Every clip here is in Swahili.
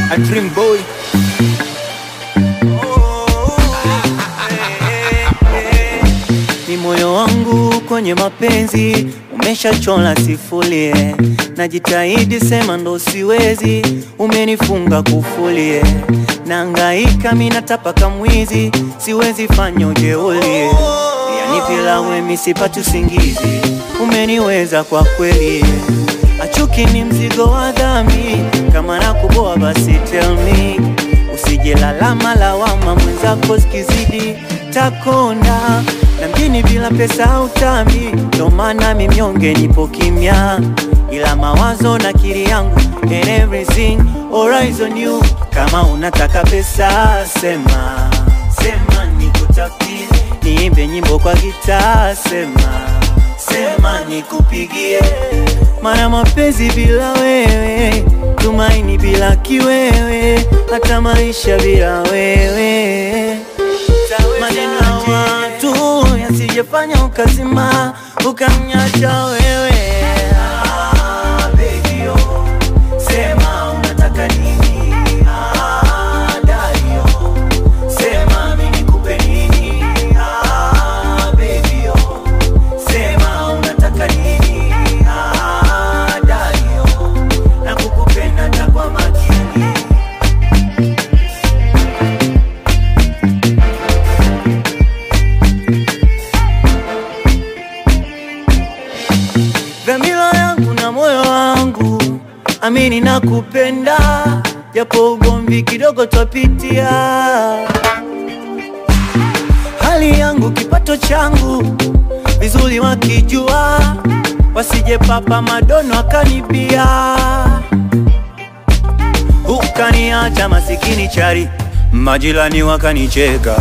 a dream boy. Ni moyo wangu kwenye mapenzi umeshachola sifulie, najitahidi sema ndo siwezi, umenifunga kufulie, naangaika mina tapaka mwizi, siwezi fanya ujeulie, yani bila wemi sipati usingizi, umeniweza kwa kweli, achuki ni mzigo wa dhambi, kama nakuboa basi tell me Usije lalama lawama mwenzako zikizidi takonda na mjini bila pesa hautambi, ndo maana mimyonge nipo kimya, ila mawazo na kiri yangu and everything alright on you. Kama unataka pesa sema sema, nikutafutie niimbe nyimbo kwa gitaa sema sema, nikupigie mara mapenzi bila wewe, tumaini bila kiwewe, hata maisha bila wewe. Maneno ya watu yasijefanya ukazima ukamnyacha wewe. Ah, baby, oh, sema unataka nini? Ah, daddy, oh, sema mimi nikupe nini? Ah, baby, oh, sema unataka nini? Ah, daddy, oh, nakukupenda hata kwa makini. dhamira yangu na moyo wangu, amini na kupenda, japo ugomvi kidogo twapitia. Hali yangu kipato changu vizuri wakijua, wasije papa madono akanibia, ukaniacha masikini chari, majirani wakanicheka.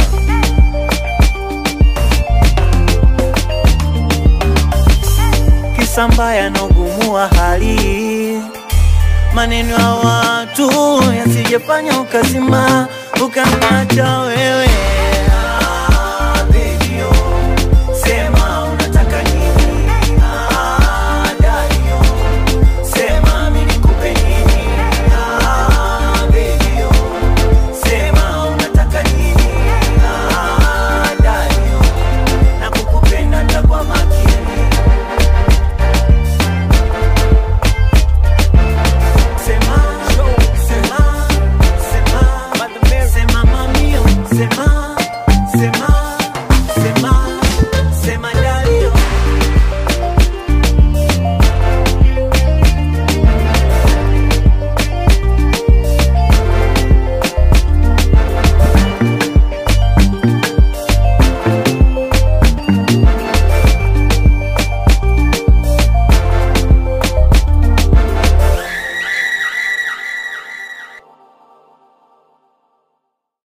kisa mbaya na ugumu wa hali, maneno ya watu yasijefanya ukazima ukaniacha wewe.